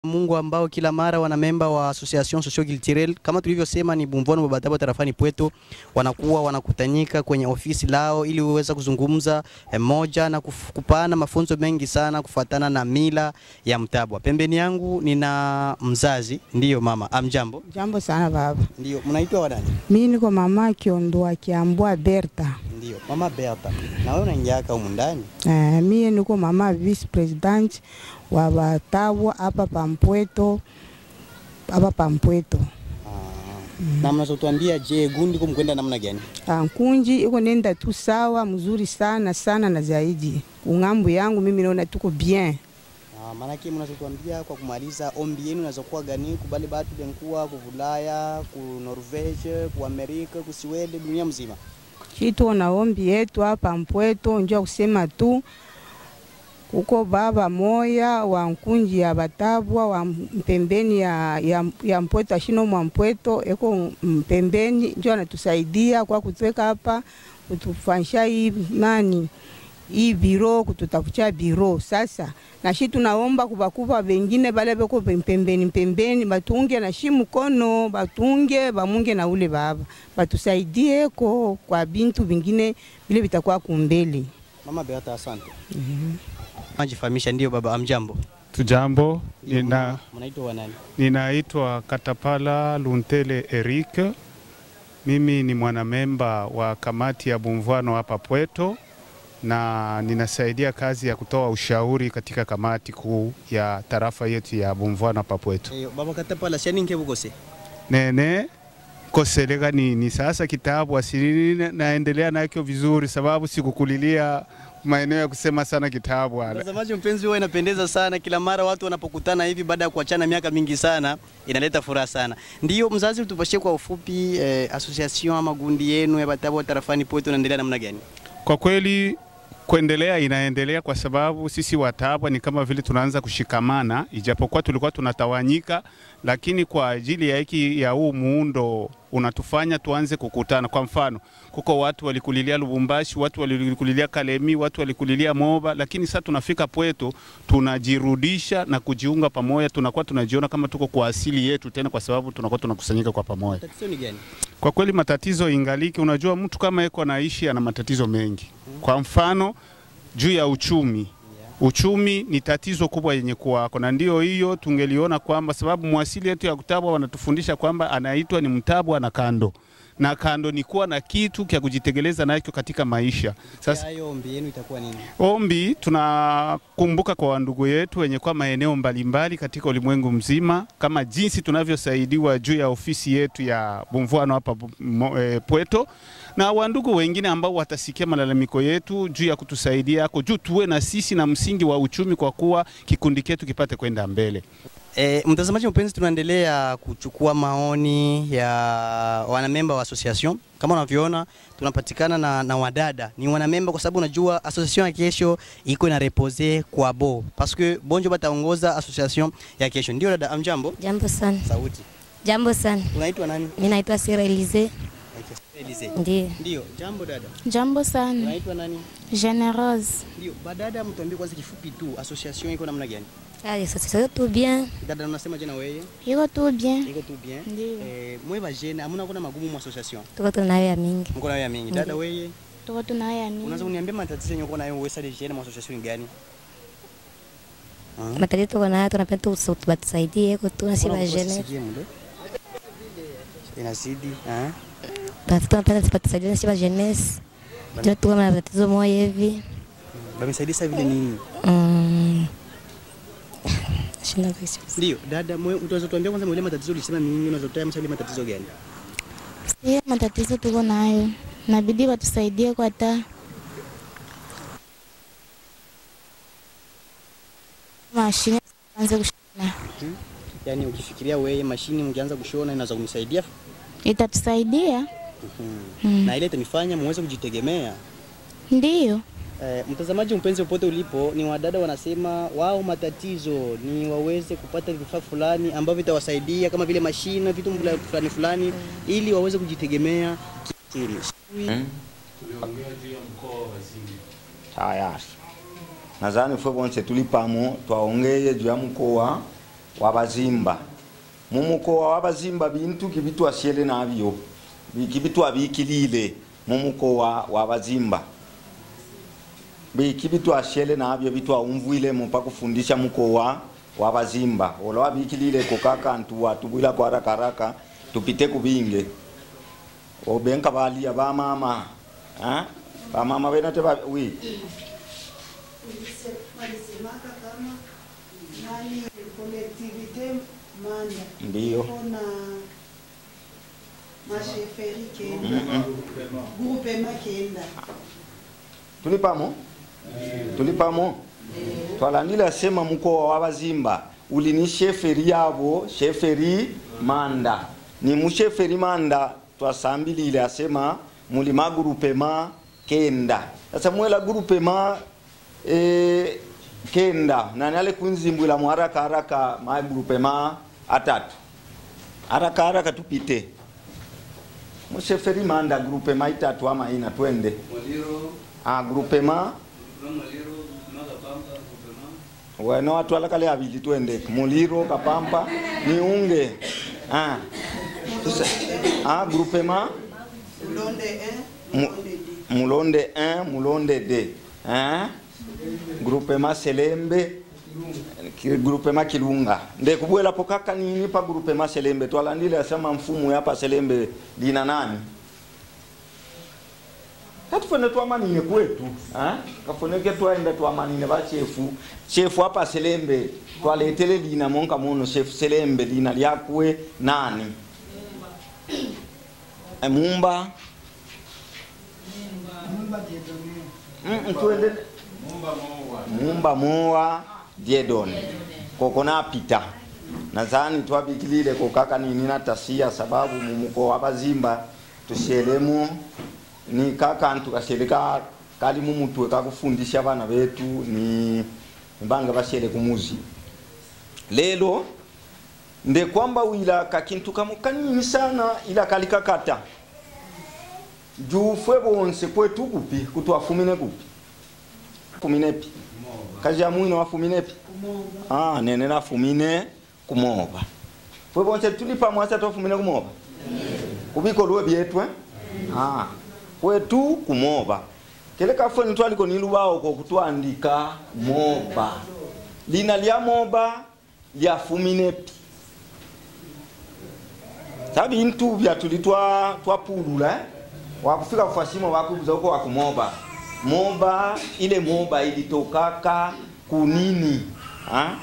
Mungu ambao kila mara wana memba wa Association Socio Culturelle kama tulivyosema ni Bumvono Babatabo tarafani Pweto, wanakuwa wanakutanyika kwenye ofisi lao ili uweza kuzungumza eh, moja na kuf- kupana mafunzo mengi sana kufuatana na mila ya Mtabwa. Pembeni yangu nina mzazi, ndiyo mama. Amjambo. Jambo sana baba. Ndiyo, mnaitwa wadani? Mimi niko mama Kiondoa Kiambua Berta. Ndiyo, mama Berta. Na wewe unaingiaka humu ndani? Eh, mie niko mama vice president wa Batawa hapa Pampweto hapa Pampweto. Ah. Na mnazotuambia je, gundi kumkwenda namna gani? Ah, Nkunji iko nenda tu sawa mzuri sana sana na zaidi. Ung'ambo yangu mimi naona tuko bien. Ah, maanake mnazotuambia kwa kumaliza ombi yenu inazokuwa gani kubali batu benkuwa ku Ulaya, ku Norvege, ku Amerika, ku Sweden, dunia mzima. Kitu na ombi yetu hapa Mpweto njoo kusema tu kuko baba moya wa nkunji ya Batabwa wa mpembeni ya, ya, ya Mpweto ashino mwa Mpweto eko mpembeni njoo anatusaidia kwa kutweka hapa kutufanyisha hii nani hii biro kututafutia biro sasa na shi tunaomba kubakuba bengine bale beko pembeni pembeni batunge na shi mkono batunge bamunge na ule baba batusaidie ko kwa bintu vingine vile vitakuwa kumbele. Mama Beata, asante. Majifahamisha, ndio baba. Amjambo. Tujambo, Ndio, nina, mama. Mnaitwa wanani? ninaitwa Katapala Luntele Eric. Mimi ni mwanamemba wa kamati ya Bumvwano hapa Pweto na ninasaidia kazi ya kutoa ushauri katika kamati kuu ya tarafa yetu ya Bumvwano hapa Pweto. Eh, baba katapala shani nke bukose. Nene koselega nini sasa, kitabu asili naendelea nakyo vizuri, sababu sikukulilia maeneo ya kusema sana kitabu wala. Mtazamaji mpenzi, huwa inapendeza sana kila mara watu wanapokutana hivi baada ya kuachana miaka mingi sana, inaleta furaha sana. Ndio mzazi, utupashie kwa ufupi eh, association ama gundi yenu ya Batabwa tarafani Pweto inaendelea namna gani? Kwa kweli kuendelea inaendelea kwa sababu sisi Watabwa ni kama vile tunaanza kushikamana, ijapokuwa tulikuwa tunatawanyika, lakini kwa ajili ya hiki ya huu muundo unatufanya tuanze kukutana. Kwa mfano, kuko watu walikulilia Lubumbashi, watu walikulilia Kalemi, watu walikulilia Moba, lakini sasa tunafika Pweto tunajirudisha na kujiunga pamoja, tunakuwa tunajiona kama tuko kwa asili yetu tena, kwa sababu tunakuwa tunakusanyika kwa pamoja. Tatizo ni gani? Kwa kweli matatizo ingaliki, unajua mtu kama eko anaishi ana matatizo mengi. Kwa mfano juu ya uchumi, uchumi ni tatizo kubwa yenye kuwako, na ndio hiyo tungeliona kwamba sababu mwasili yetu ya Kutabwa wanatufundisha kwamba anaitwa ni Mtabwa na kando na kando ni kuwa na kitu kya kujitegeleza nacho katika maisha. Sasa Hayo ombi yenu itakuwa nini? Ombi tunakumbuka kwa wandugu yetu wenye kwa maeneo mbalimbali katika ulimwengu mzima, kama jinsi tunavyosaidiwa juu ya ofisi yetu ya Bumvwano hapa Bu- mo- eh, Pweto, na wandugu wengine ambao watasikia malalamiko yetu juu ya kutusaidia ako juu tuwe na sisi na msingi wa uchumi, kwa kuwa kikundi chetu kipate kwenda mbele. E, mtazamaji mpenzi, tunaendelea kuchukua maoni ya wanamemba wa association. Kama unavyoona tunapatikana na, na wadada ni wanamemba, kwa sababu unajua association ya kesho iko na repose kwa bo parce que bonjo bataongoza association ya kesho. Ndio dada, amjambo. Jambo sana. Sauti, Jambo sana. unaitwa nani? Mimi naitwa Sira Elize. Elise. Ndiyo. Ndio, jambo dada. Jambo sana. Unaitwa nani? Generose. Ndio, badada, mtuambie kwanza kifupi tu association iko namna gani? Allez, ça c'est tout bien. Dada, unasema jana wewe Iko tu bien. iko tu bien. Ndiyo. Eh, mwe bajene amuna kuna magumu mu association. Tuko tunayo ya mingi. Mko nayo ya mingi. Dada Ndiyo. wewe Tuko tunaya Unaweza nini? kuniambia matatizo yenye uko nayo wewe sasa jene mu association ni gani? Ah. Matatizo tuko nayo tunapenda tu batusaidie ko tu nasi Mbona ba uko jeune. sisikie muda? Inazidi, ah? Tunapenda batusaidie nasi ba jeunesse. Ndio tuko na matatizo moja hivi. Bamesaidia sasa vile nini? Mm. Shinda visi. Ndio, dada mwe utaweza tuambia kwanza mwele matatizo ulisema mimi unaweza tuambia msali matatizo gani? Hiyo matatizo tuko nayo. Nabidi watusaidie kwa taa. Mashine anze kushona. Yaani ukifikiria wewe mashini mkianza kushona inaweza kunisaidia Itatusaidia? Mm. na ile itanifanya muweze kujitegemea. Ndiyo. Eh, mtazamaji mpenzi, popote ulipo, ni wadada wanasema wao matatizo ni waweze kupata vifaa fulani ambavyo vitawasaidia kama vile mashine, vitu mbula- fulani fulani, ili waweze kujitegemea kiakili. tayari nadhani fwe bonse tuli pamo twaongeye juu ya mkoa wa bazimba mumukowa wa bazimba bintu kibitwashele nabyo kibitwabikilile mumukowa wa bazimba biki bitwashele nabyo bitwaumvwile mupa kufundisha mukowa wa bazimba ola wabikilile kokakantu watubwila kwa haraka haraka tupite kubinge obenka balia bamama ha? bamama benate ba, wi walisemaka kama nani collectivité manda Ndiyo. kuna masheferi kenda groupema kenda tulipamo tulipamo twalandila sema mukowa wa bazimba uli ni sheferi yabo sheferi manda ni musheferi manda twasambilile asema muli magurupema kenda sasa mwela gurupema e, kenda nani ale kunzimbwila mu haraka haraka magurupema atatu haraka haraka tupite musheferi manda grupema itatu ama ina twende ah, grupema weno atwala kale abili twende muliro kapampa niunge ah. Tusa, ah, grupema ulonde 1 Mu- ulonde 2 mulonde 1 mulonde 2 hein? grupema selembe ki- grupema kilunga ndekubwela po kaka nini pa grupema selembe twalandile asema mfumu yapa selembe lina nani katufune twamanine kwetu ha? kafuneke twaenda twamanine bachefu chefu apa selembe twaletele lina monka mono chefu selembe lina lyakwe nani emumba Mm, tuende mumba mowa diedon koko napita nazani twabikilile kokaka nini natasia sababu mumuko wa bazimba tushelemu ni kakantu kashele ka kali mumutwe kakufundisha bana betu ni mbanga bashele kumuzi lelo nde kwamba wila kakintu kamo kanini sana ila kalikakata juu fwe bonse kwetu kupi kutwafumine kupi fuminepi kazi ya mwino wafuminepi ah, nene nafumine kumoba fwe bonse tuli pamwasa twafumine kumoba kubikolwe byetwe ah, kwetu kumoba kele kafwe nitwaliko nilubawo kokutwandika moba lina lya moba lyafuminepi sabi intu byatuli twa twapulula eh? wakufika kufashimo wakubuza huko wakumoba moba ile moba ilitokaka kunini ha?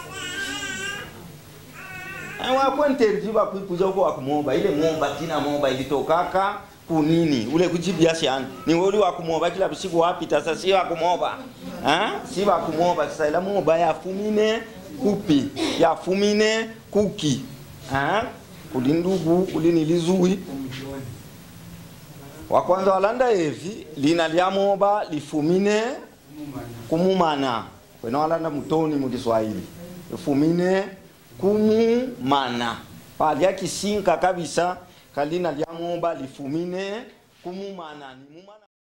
Eh, wakwenterji wakuikuza huko wakumoba ile moba tina moba ilitokaka kunini ule kuchibia shani ni woli wakumoba kila siku wapita sasa si wakumoba ha? si wakumoba sasa ila moba yafumine kupi yafumine kuki ha? kuli ndugu kuli nilizui wa kwanza walanda evi lina lya moba lifumine kumumana kwena walanda mutoni mu Kiswahili lifumine kumumana palya kisinka kabisa kalina lya moba lifumine kumumana ni mumana